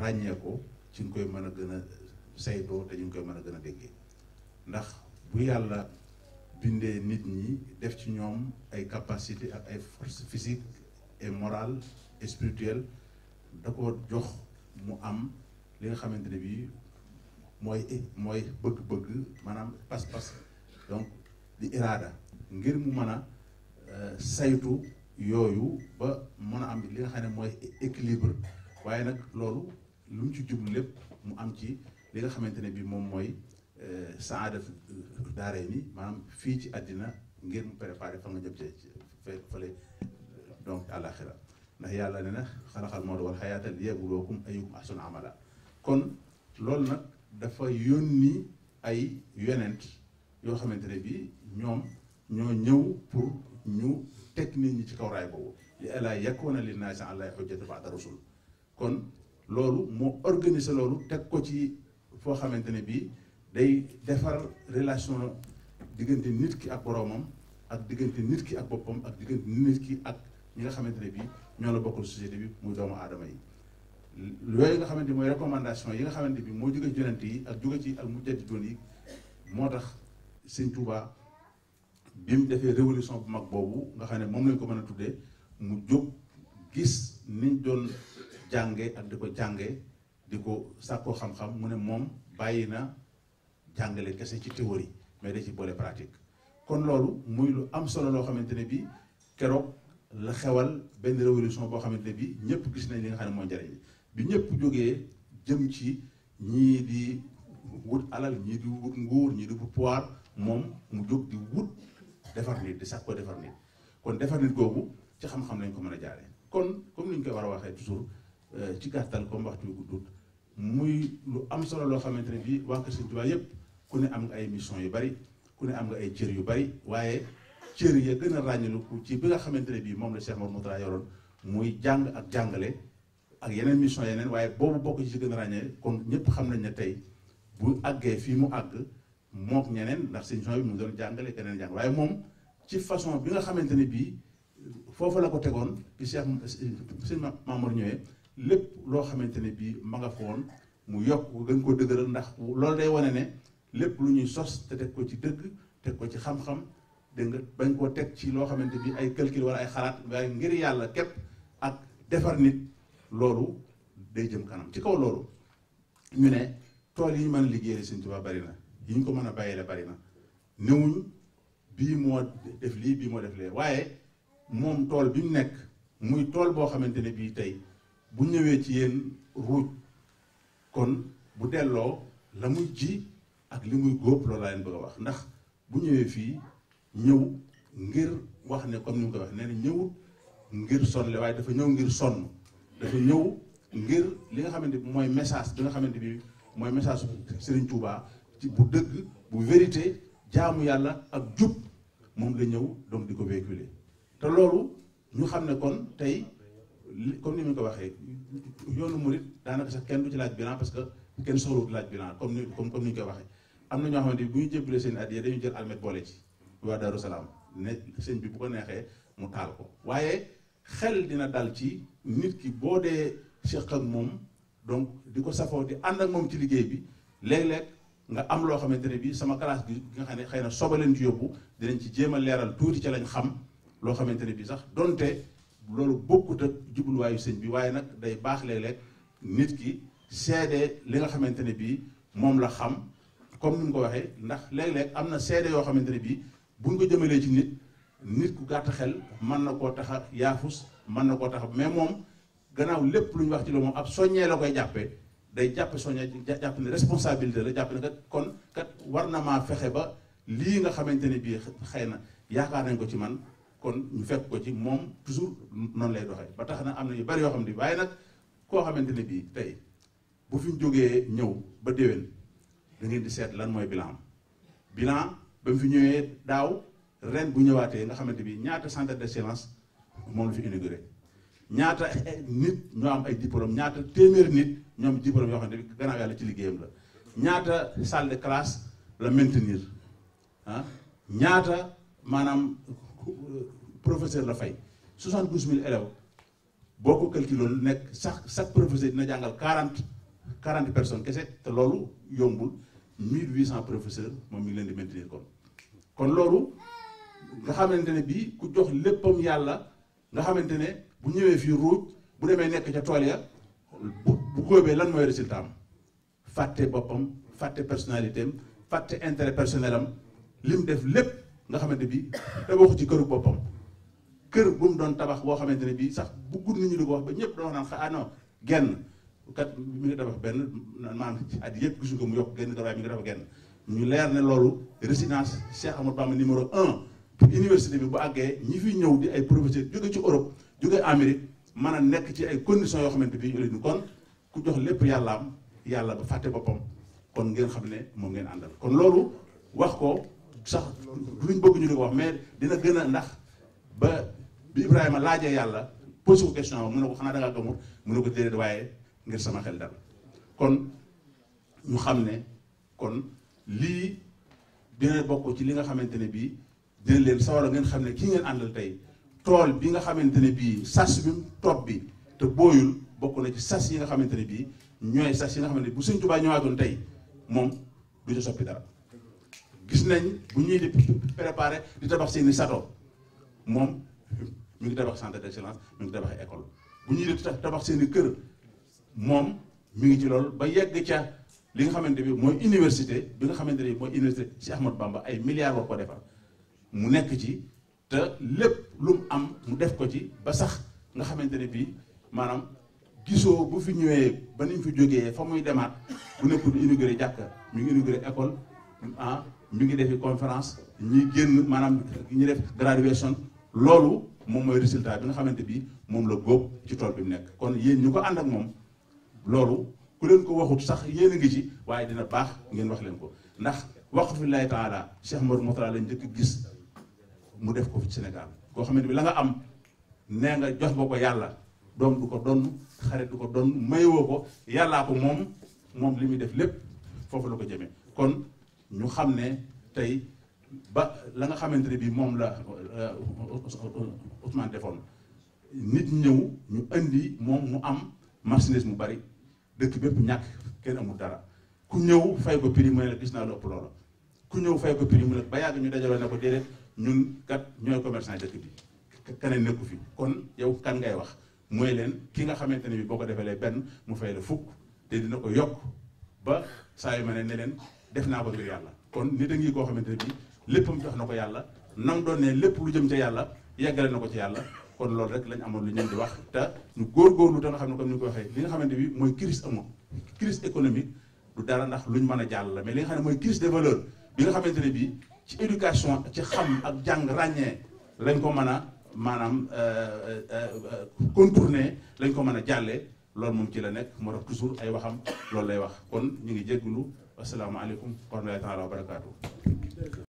ràññee ko ci nga koy mën a gën a saytoo te ñu ngi koy mën a gën a déggee ndax bu yàlla bindee nit ñi def ci ñoom ay capacité ak ay force physique et morale et spirituelle da ko jox mu am li nga xamante ne bii mooy mooy bëgg-bëgg maanaam pas-pas donc di iraada ngir mu mën a saytu yooyu ba mën a am li nga xam ne mooy équilibre waaye nag loolu lu mu ci jublu lépp mu am ci li nga xamante ne bii moom mooy saada daaree ni maanaam fii ci àddina ngir mu préparé fa nga jëm ci fe fële donc àlaxira ndax yàlla ne na xalaxal mawta wal xayaata liyabluwakum ayyukum ahsanu amala kon loolu nag dafa yónni ay yonent yoo xamante ne bii ñoom ñoo ñëw pour ñu teg nit ñi ci kaw raay boobu li alaa yakuna linnaasi alaa hujjatu ba'da rusul kon loolu moo organiser loolu teg ko ci foo xamante ne bii day defar relation diggante nit ki ak boroomam ak diggante nit ki ak boppam ak diggante nit ki ak ñi nga xamante ne bii ñoo la bokkul société bi muy doomu aadama yi yooyu nga xamante mooy recommandation yi nga xamante bi moo jóge ci yonent yi ak jóge ci al mujaddidoon yi moo tax sëñ Touba bi mu defee révolution bu mag boobu nga xam ne moom lañ ko mën a tuddee mu jóg gis niñ doon jànge ak di ko jànge di ko sàkkoo xam-xam mu ne moom bàyyi na jàngale kese ci théorie mais da ci boole pratique kon loolu muy lu am solo loo xamante ne bi keroog la xewal benn révolution boo xamante ne bi ñëpp gis nañ li nga xam ne mooy njëriñ bi ñëpp jógee jëm ci ñii di wut alal ñii di wut nguur ñii di wut pouvoir moom mu jóg di wut defar nit di sax ko defar nit kon defar nit googu ci xam-xam lañ ko mën a jaaree kon comme ni ñu koy war a waxee toujours ci gàttal comme waxtu bi guddut muy lu am solo loo xamante ne bii waa Kër Sëñ Tuubaa yëpp ku ne am nga ay mission yu bari ku ne am nga ay cër yu bari waaye cër ya gën a ràññalu ci bi nga xamante ne bii moom la Cheikh Mouhamadou Mourtada yoroon muy jàng ak jàngale ak yeneen mission yeneen waaye boobu bokk ci gën a ràññee kon ñëpp xam nañ ne tey bu àggee fii mu àgg mook ñeneen ndax seen mission bi mu doon jàngale keneen jàng waaye moom ci façon bi nga xamante ne bii foofu la ko tegoon bi Cheikh sëñ Mamour ñëwee lépp loo xamante ne bii ma nga fa woon mu yokk gën ko dëgëral ndax loolu day wane ne lépp lu ñuy sos te teg ko ci dëgg teg ko ci xam-xam dégg nga bañ koo teg ci loo xamante bi ay calcul wala ay xalaat waaye ngir yàlla képp ak defar nit loolu day jëm kanam ci kaw loolu ñu ne tool yi ñu mën a liggéeyal Sëñ Tuubaa bari na yi ñu ko mën a bàyyile bari na newuñ bii moo def lii bii moo def lee waaye moom tool bi mu nekk muy tool boo xamante ne bii tey bu ñëwee ci yéen ruuj kon bu delloo la muy ji ak li muy góob loolu laa leen bëgg a wax ndax bu ñëwee fii ñëw ngir wax ne comme ni mu ko wax nee na ñëwut ngir sonle waaye dafa ñëw ngir sonn dafa ñëw ngir li nga xamante bi mooy message bi nga xamante bi mooy message Serigne Touba ci bu dëgg bu vérité jaamu yàlla ak jub moom la ñëw donc di ko véhiculer te loolu ñu xam ne kon tey comme ni mu ko waxee yoonu murit daanaka sax kenn du ci laaj bilan parce que kenn soxlawut laaj bilan comme ni comme comme ni ñu koy waxee am na ñoo xamante ni bu ñu jébbalee seen addiya dañu jël almet boole ci waa Daaru Salaam ne sëñ bi bu ko neexee mu taal ko waaye xel dina dal ci nit ki boo dee séq ak moom donc di ko safoo di ànd ak moom ci liggéey bi léeg-léeg nga am loo xamante ne bii sama classe bi nga xam ne xëy na soba leen ci yóbbu dinañ ci jéem a leeral tuuti ca lañ xam loo xamante ne bii sax donte loolu bokkut ak jubluwaayu sëñ bi waaye nag day baax léeg-léeg nit ki seede li nga xamante ne bii moom la xam comme ni mu ko waxee ndax léeg-léeg am na seede yoo xamante ne bii buñ ko jëmalee ci nit nit ku gàtt xel mën na koo tax a yaafus mën na koo tax a mais moom gannaaw lépp lu ñu wax ci loolu moom ab soññee la koy jàppee day jàppe soññee jàpp ne responsabilité la jàpp ne kat kon kat war na maa fexe ba lii nga xamante ne bii xëy na yaakaar nañ ko ci man kon ñu fekk ko ci moom toujours noonu lay doxee ba tax na am na yu bari yoo xam ne waaye nag koo xamante ne bii tey bu fi ñu jógee ñëw ba déwén da ngeen di seet lan mooy bilan am bilan ba mu fi ñëwee daaw ren bu ñëwaatee nga xamante bi ñaata centre d'excellence moom la fi inauguré ñaata nit ñoo am ay diplôme ñaata téeméeri nit ñoom diplôme yoo xam ne gannaaw yàlla ci liggéeyam la ñaata salle de classe la maintenir ah ñaata maanaam professeur la fay 72 000 élèves boo ko calculoon nekk chaque chaque professeur dina jàngal 40 quarante personnes kese te loolu yombul mille huit cent professeurs moom mi ngi leen di maintenir kon kon loolu nga xamante ne bii ku jox léppam yàlla nga xamante ne bu ñëwee fii ruuj bu demee nekk ca tool ya bu bu góobee lan mooy résultat am fàtte boppam fàtte personnalité am fàtte intérêt personnel am li mu def lépp nga xamante bi tabaxu ci këru boppam kër bu mu doon tabax boo xamante ne bii sax bëggul nit ñi di ko wax ba ñëpp doon wax naan ah non genn kat mi ngi tabax benn maanaam at yëpp gisuñu ko mu yokk genn dara mi ngi tabax genn ñu leer ne loolu résidence Cheikh Amadou Bamba numéro un pour université bi bu àggee ñi fi ñëw di ay professeurs jóge ci Europe jóge Amérique mën a nekk ci ay conditions yoo xamante bi ñu kon ku jox lépp yàllaam yàlla ba fàtte boppam kon ngeen xam ne moom ngeen àndal kon loolu wax ko sax luñ bëgg ñu di ko wax mais dina gën a ndax ba bi Ibrahima laajee yàlla posé ko question mu ne ko xanaa da ngaa gëmul mu ne ko déedéet waaye ngir sama xel dal kon ñu xam ne kon lii dina bokk ci li nga xamante ne bii dina leen sawar a ngeen xam ne kii ngeen àndal tey tool bi nga xamante ne bii sas bi topp bi te booyul bokk na ci sas yi nga xamante ne bii ñooy sas yi nga xamante ne bu Sëñ Tuubaa ñëwaatoon tey moom du ci soppi dara gis nañ bu ñuy di préparé di tabax seeni sato moom mi ngi tabax centre d'excellence mi ngi tabax école bu ñuy di tabax seeni kër moom mi ngi ci loolu ba yegg ca li nga xamante bi mooy université bi nga xamante ne mooy université Cheikh Ahmadou Bamba ay milliards war ko defar mu nekk ci te lépp lu mu am mu def ko ci ba sax nga xamante ne bii maanaam gisoo bu fi ñëwee ba ni mu fi jógee fa muy demaat bu nekkul di inauguré jàkka mi ngi inauguré école ah mi ngi defi conférence ñi génn maanaam ñi def graduation loolu moom mooy résultat bi nga xamante bi moom la góob ci tool bi mu nekk kon yéen ñu ko ànd ak moom loolu ku leen ko waxut sax yéen a ngi ci waaye dina baax ngeen wax leen ko ndax waqfu lillahi taala Cheikh Mor Moutala lañ njëkk gis mu def ko fi Sénégal koo xamante bi la nga am nee nga jox nga ko yàlla doom du ko donn xarit du ko donn mayoo ko yàllaa ko moom moom li muy def lépp foofu la ko jëmee kon ñu xam ne tey ba la nga xamante ne bii moom la Ousmane defoon nit ñëw ñu indi moom mu am marchandise mu bari dëkk bépp ñàkk kenn amul dara ku ñëw fay ko prix mu ne la gis naa lu ëpp loola ku ñëw fay ko prix mu ne ba yàgg ñu dajaloo ne ko déedéet ñun kat ñooy commerçant dëkk bi keneen nekku fi kon yow kan ngay wax mooy leen ki nga xamante ne bi boo ko defalee benn mu fay la fukk te dina ko yokk ba saa yu ma ne ne leen def naa ko ngir yàlla kon nit a ngi koo xamante ne bi léppam jox na ko yàlla nam doon ne lépp lu jëm ca yàlla yeggale na ko ci yàlla kon loolu rek lañ amoon lu ñu di wax te ñu góorgóorlu te nga xam ne comme ni ko waxee li nga xamante bi mooy crise amul crise économique du dara ndax luñ mën a jàll la mais li nga xam ne mooy crise des valeurs bi nga xamante ne bii ci éducation ci xam ak jàng ràññee lañ ko mën a maanaam contourner lañ ko mën a jàllee loolu moom ci la nekk moo tax toujours ay waxam loolu lay wax kon ñu ngi jéggulu asalaamaaleykum wa rahmatullahi taala wa barakaatu